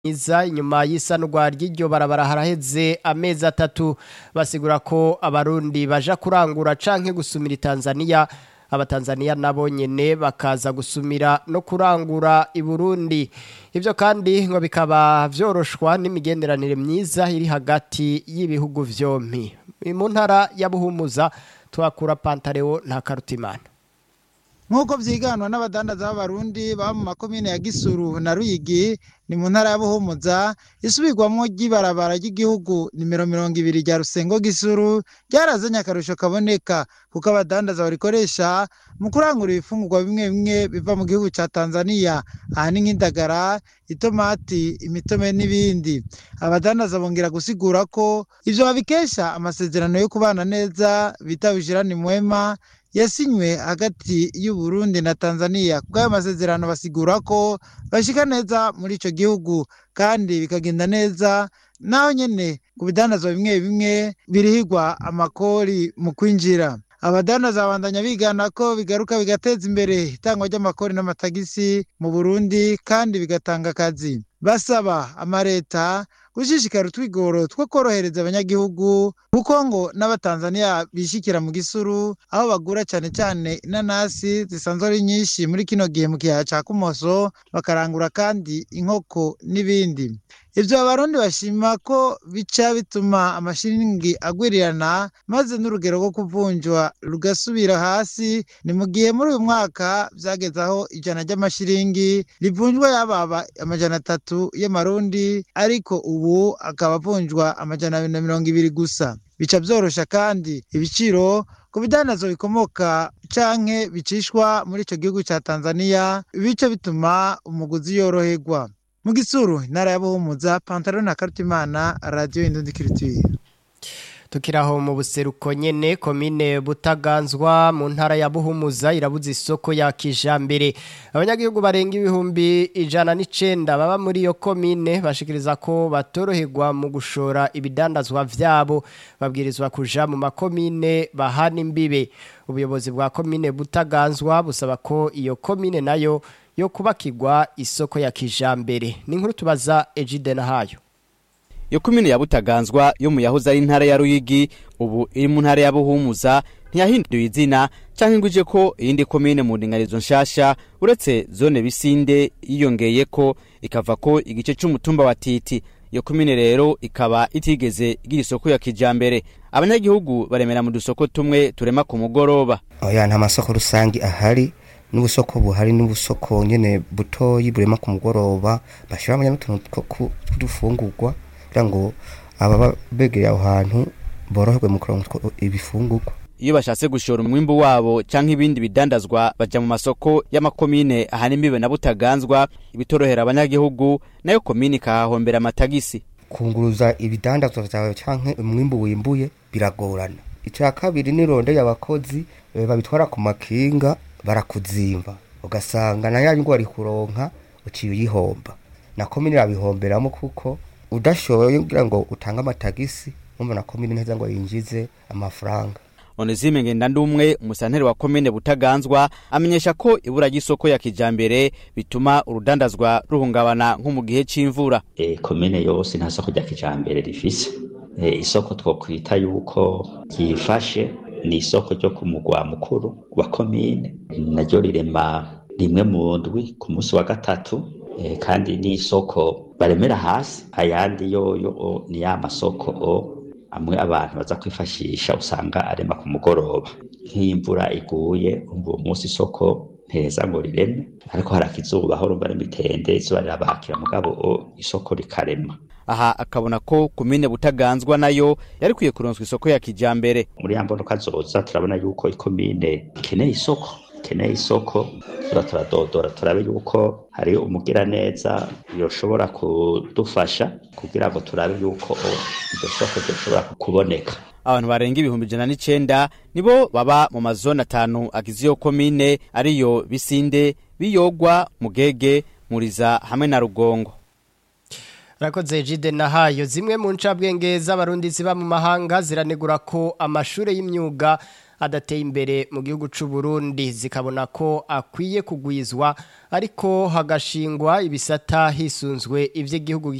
myiza inyuma y'isanurwa ry'iryo barabara haraheze amezi atatu basigura ko abarundi baja kurangura canke gusumira Tanzania abatanzania nabo nyene bakaza gusumira no kurangura i Burundi ivyo kandi ngo bikaba vyoroshwa n'imigenderanire myiza iri hagati y'ibihugu vyompi mu ntara ya Buhumuza twakura Pantaleo nta karutimana nk'uko vyiganwa n'abadandaza b'abarundi baba mu makomine ya gisuru na ruyigi ni mu ntara ya buhumuza isubirwamwo ry'ibarabara ry'igihugu nimero mirongo ibiri rya rusengo gisuru ryarazanye akarusho kaboneka kuko abadandaza barikoresha mu kurangura ibifungurwa bimwe bimwe biva mu gihugu ca tanzania aha ni nk'indagara itomati imitome n'ibindi abadandaza bongera gusigura ko ivyo babikesha amasezerano yo kubana neza bita bishirani mwema yasinywe hagati y'u Burundi na Tanzania kubw'ayo masezerano basigura ko bashika neza muri ico gihugu kandi bikagenda neza naho nyene ku bidandazwa bimwe bimwe birihirwa amakori mu kwinjira abadandaza babandanya bigana ko bigaruka bigateza imbere itangwa ry'amakori n'amatagisi mu Burundi kandi bigatanga akazi basaba amareta gushishikara utwigoro two korohereza abanyagihugu kuko ngo n'abatanzaniya bishikira mu gisuru aho bagura cane cane inanasi zisanzwe ari nyinshi muri kino gihe mu kiyaya ca kumoso bakarangura kandi inkoko n'ibindi ivyo abarundi bashima ko bica bituma amashiringi agwirirana maze n'urugero rwo kuvunjwa rugasubira hasi ni mu gihe muri uyu mwaka vyageze aho ijana ry'amashiringi rivunjwa yababa amajana atatu y'amarundi ariko ubu akaba avunjwa amajana abiri na mirongo ibiri gusa bica vyorosha kandi ibiciro ku bidandazwa bikomoka canke bicishwa muri ico gihugu ca Tanzania bica bituma umuguzi yoroherwa mu gisuru intara ya buhumuza pantaro na karutimana radio indundi kirituye tukiraho mu buseruko nyene komine butaganzwa mu ntara ya buhumuza irabuza isoko ya kijambere abanyagihugu barenga ibihumbi ijana n'icenda baba muri iyo komine bashikiriza ko batoroherwa mu gushora ibidandazwa vyabo babwirizwa kuja mu makomine bahana imbibe ubuyobozi bwa komine butaganzwa busaba ko iyo komine nayo yo kubakirwa isoko ya kijambere ni nkuru tubaza Ejide na hayo iyo komine ya butaganzwa yo mu yahoze ari intara ya ruyigi ubu iri mu ntara ya buhumuza ntiyahinduye izina canke ngo ije ko iyindi komine mu ndinganizo nshasha uretse zone bisinde yiyongeye ko ikava ko igice c'umutumba wa titi iyo komine rero ikaba itigeze igira isoko ya kijambere abanyagihugu baremera mu dusoko tumwe turema ku mugoroba oya nta masoko rusangi ahari n'ubusoko buhari n'ubusoko nyene butoyi burema ku mugoroba bashiramo n'utuntu tw'udufungurwa kugira ngo ababa begereye aho hantu boroherwe mu kuronka ibifungurwa iyo bashatse gushora umwimbu wabo canke ibindi bidandazwa baja mu masoko y'amakomine ahana imbibe na butaganzwa ibitorohera abanyagihugu nayo komine ikahahombera amatagisi kunguruza ibidandazwa vyawe canke umwimbu wimbuye biragorana ica kabiri nirondeye abakozi babitwara ku makinga barakuzimba ugasanga na ya nyungu wari kuronka uciye uyihomba na komine irabihomberamo kuko udashoboye kugira ngo utange amatagisi umva na komine neza ngo yinjize amafaranga Onezime Ngendandumwe umusanteri wa komine Butaganzwa amenyesha ko ibura ry'isoko ya kijambere bituma urudandazwa ruhungabana nko mu gihe c'imvura. E, komine yose nta soko rya kijambere rifise. E, isoko twokwita yuko ryifashe ni isoko ryo ku mugwa mukuru wa komine naryo rirema rimwe mu ndwi ku munsi wa gatatu e, kandi ni isoko baremera hasi ayandi yoyo ni ya masoko o amwe abantu baza kwifashisha usanga arema ku mugoroba nk'imvura iguye uwo munsi isoko nteza ngo rireme ariko hari akizuba aho rumva n'imitende izuba rirabakira mugabo isoko rikarema aha akabona ko komine butaganzwa nayo yari kwiye kuronswa isoko ya kijambere muri ya mbonoka zoza turabona yuko ikomine ikeneye isoko ikeneye isoko tura turadodora turabe yuko hari umugira neza yoshobora kudufasha kugira ngo turabe yuko iryo soko ryoshobora kuboneka abantu barenga ibihumbi ijana n'icenda nibo baba mu mazone atanu agize iyo komine ariyo bisinde biyogwa mugege muriza hamwe na rugongo Rakoze jide na hayo zimwe mu ncabwenge z'abarundi ziba mu mahanga ziranegura ko amashure y'imyuga adateye imbere mu gihugu c'u Burundi zikabona ko akwiye kugwizwa ariko hagashingwa ibisata hisunzwe ivyo igihugu